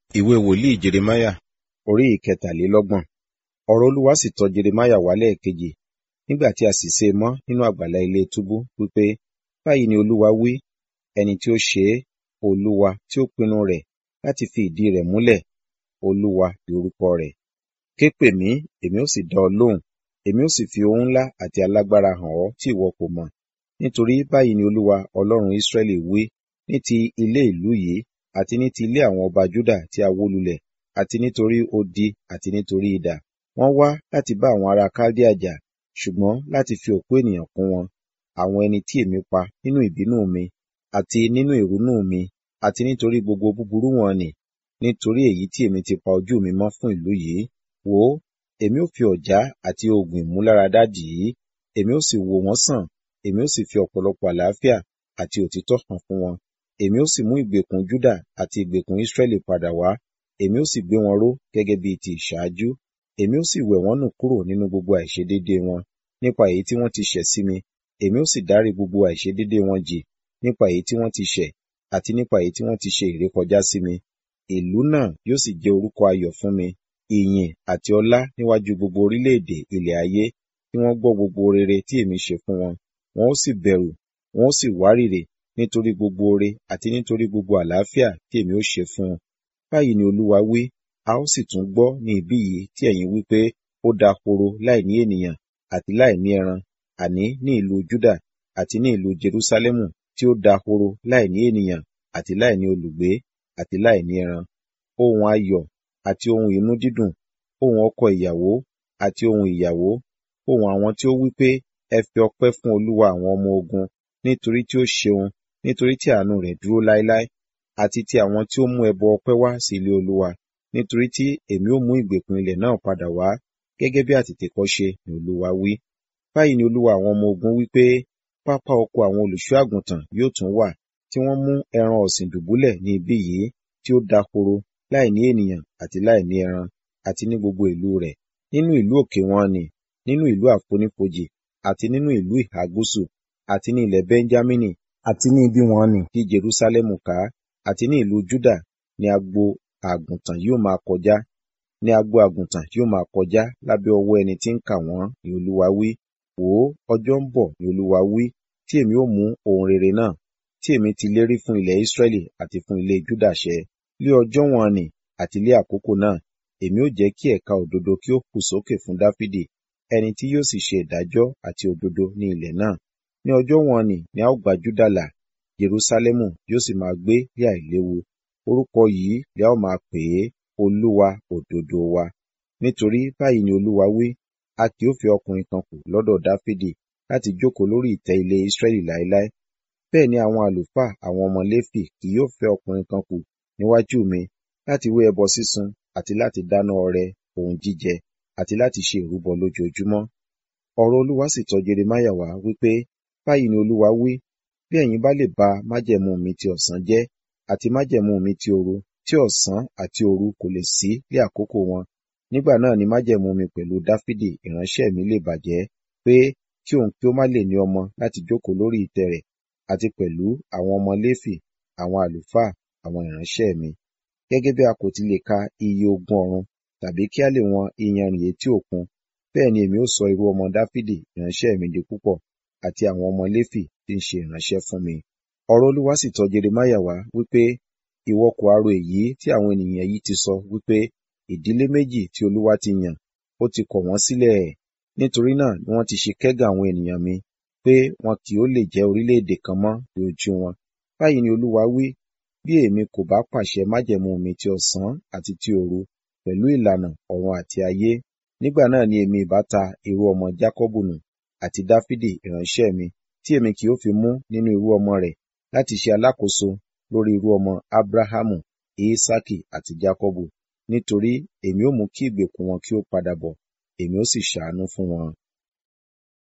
ìwé wòlíì jeremáyà orí ìkẹtàlélọ́gbọ̀n ọ̀rọ̀ olúwa sì tọ jeremáyà wá lẹ́ẹ̀kejì nígbà tí a sì sé e mọ́ nínú àgbàlá ilé túbú wípé báyìí ni olúwa wí ẹni tí ó ṣe é olúwa tí ó pinnu rẹ̀ láti fi ìdí rẹ̀ múlẹ̀ olúwa ni orúkọ rẹ̀ ké pè mí èmi ó sì dá ọ lóhùn èmi ó sì fi ohun ńlá àti alágbára hàn ọ́ tí ìwọ kò mọ̀ nítorí báyìí ni olúwa ọlọ́run ísírẹ́lì wí ní ti ilé ìlú yìí àti ní ti ilé àwọn ọba júdà tí a wó lulẹ̀ àti nítorí odi àti nítorí idà wọ́n wá láti bá àwọn ará kaldea jà ṣùgbọ́n láti fi òkú ènìyàn kún wọn àwọn ẹni tí èmi pa nínú ìbínú mi àti nínú ìrunú mi àti nítorí gbogbo búburú wọn nì nítorí èyí tí èmi ti pa ojú mi mọ́ fún ìlú yìí wò ó èmi ó fi ọ̀já àti oògùn ìmúláradá dì í èmi ó sì wò wọ́n sàn èmi ó sì fi ọ̀pọ̀lọpọ̀ àlàáfíà àti òtítọ́ hàn fún wọn èmi ó sì mú ìgbèkùn júdà àti ìgbèkùn ísírẹ́lì padà wá èmi ó sì gbé wọn ró gẹ́gẹ́ bíi ti ìṣáájú èmi ó sì wẹ̀ wọ́n nù kúrò nínú gbogbo àìṣedéédéé wọn nípa èyí tí wọ́n ti ṣẹ̀ sí mi èmi ó sì dárí gbogbo àìṣedéédéé wọn jì nípa èyí tí wọ́n ti ṣẹ̀ àti nípa èyí tí wọ́n ti ṣe ìrékọjá sí mi ìlú náà yóò sì jẹ́ orúkọ ayọ̀ fún mi ìyìn àti ọlá níwájú gbogbo orílẹ̀-èdè ilẹ̀ ayé tí wọ́n gbọ́ gbogbo rere tí èmi ṣe fún wọn wọn ó sì bẹ̀rù wọn ó sì wárìrì nítorí gbogbo oore àti nítorí gbogbo àlàáfíà tí èmi ó ṣe fún un báyìí ni olúwa wí a ó sì tún gbọ́ ní ibí yìí tí ẹ̀yin wí pé ó dahoro láì ní ènìyàn àti láì ní ẹran àní ní ìlú júdà àti ní ìlú jerúsálẹ́mù tí ó dahoro láì ní ènìyàn àti láì ní olùgbé àti láì ní ẹran ohun ayọ̀ àti ohun inú dídùn ohun ọkọ ìyàwó àti ohun ìyàwó ohun àwọn tí ó wí pé ẹ fi ọpẹ́ fún olúwa àwọn ọmọ ogun nítorí tí ó ṣeun nítorí tí àánú rẹ̀ dúró láéláé àti ti àwọn tí ó mú ẹbọ ọpẹ́ wá sí ilé olúwa nítorí tí èmi ó mú ìgbèkùn ilẹ̀ náà padà wá gẹ́gẹ́ bí àtètèkọ́ṣe ni olúwa wí báyìí ni olúwa àwọn ọmọ ogun wí pé pápá oko àwọn olùṣọ́ àgùntàn yóò tún wà tí wọ́n mú ẹran ọ̀sìn dùbúlẹ̀ ní ibí yìí tí ó dahoro láì ní ènìyàn àti láì ní ẹran àti ní gbogbo ìlú rẹ̀ nínú ìlú òkè wọn nì nínú ìlú àfonífojì àti nínú ìlú ìhà gúúsù àti ní ilẹ̀ bẹ́ńjámínì àti ní ibi wọn nì tí jerúsálẹ́mù ká àti ní ìlú júdà ní agbo àgùntàn yóò máa kọjá ní agbo àgùntàn yóò máa kọjá lábẹ́ ọwọ́ ẹni tí ń kà wọ́n ní olúwa wí wò ó ọjọ́ ń bọ̀ ní olúwa wí tí èmi ó mú ohun rere náà tí èmi ti lérí fún ilẹ̀ ísírẹ́lì àti fún ilé júdà ṣẹ lé ọjọ́ wọn nì àti lé àkókò náà èmi ó jẹ́ kí ẹ̀ka òdodo kí ó hù sókè fún dáfídì ẹni tí yóò sì ṣe ìdájọ́ àti òdodo ní ilẹ̀ náà ní ọjọ́ wọn nì ni a ó gba júdà là jerúsálẹ́mù yóò sì máa gbé ní àìléwu orúkọ yìí ni a ó máa pè é olúwa òdodo wa nítorí báyìí ni olúwa wí a kì ó fi ọkùnrin kan kù lọ́dọ̀ dáfídì láti jókòó lórí ìtẹ́ ilé ísírẹ́lì láéláé bẹ́ẹ̀ ni àwọn àlùfáà àwọn ọmọ léfì kì yóò fẹ́ ọkùnrin kan kù níwájú mi láti wé ẹbọ sísun àti láti dáná ọrẹ ohun jíjẹ àti láti ṣe ìrúbọ lójoojúmọ́ ọ̀rọ̀ olúwa sì tọ̀ jeremáyà wá wípé báyìí ni olúwa wí bí ẹ̀yin bá lè ba májẹ̀mú mi ti ọ̀sán jẹ́ àti májẹ̀mú mi ti òru tí ọ̀sán àti òru kò lè sí lé àkókò wọn nígbà náà ni májẹ̀mú mi pẹ̀lú dáfídì ìránṣẹ́ mi lè bàjẹ́ pé kí òun kí ó má lè ní ọmọ láti jókòó lórí ìtẹ́ rẹ̀ àti pẹ̀lú àwọn ọmọ léfì àwọn àlùfáà àwọn ìránṣẹ́ mi gẹ́gẹ́ bí a kò ti lè ka iye ogun ọ̀run tàbí kí a lè wọn iyanrìn etí òkun bẹ́ẹ̀ ni èmi ó sọ irú ọmọ dáfídì ìránṣẹ́ mi di púpọ̀ àti àwọn ọmọ léfì tí ń ṣe ìránṣẹ́ fún mi ọ̀rọ̀ olúwa sì tọ̀ jeremáyà wá wípé ìwọ kò arò èyí tí àwọn ènìyàn yìí ti sọ wípé ìdílé méjì tí olúwa ti yàn ó ti kọ̀ wọ́n sílẹ̀ ẹ̀ nítorí náà ni wọ́n ti ṣe kẹ́gàn àwọn ènìyàn mi pé wọn kì ó lè jẹ́ orílẹ̀-èdè kan mọ́ ní ojú wọn báyìí ni olúwa wí bí èmi kò bá pàṣẹ májẹ̀mú mi ti ọ̀sán àti ti òru pẹ̀lú ìlànà ọ̀run àti ayé nígbà náà ni èmi ìbá ta irú ọmọ jákọ́bù nù àti dáfídì ìránṣẹ́ mi tí èmi kì ó fi mú nínú irú ọmọ rẹ̀ láti ṣe alákòóso lórí irú ọmọ abrahamu isaki àti jákọ́bù nítorí èmi ó mú kí ìgbèkùn wọn kí ó padà bọ̀ èmi ó sì ṣàánú fún wọn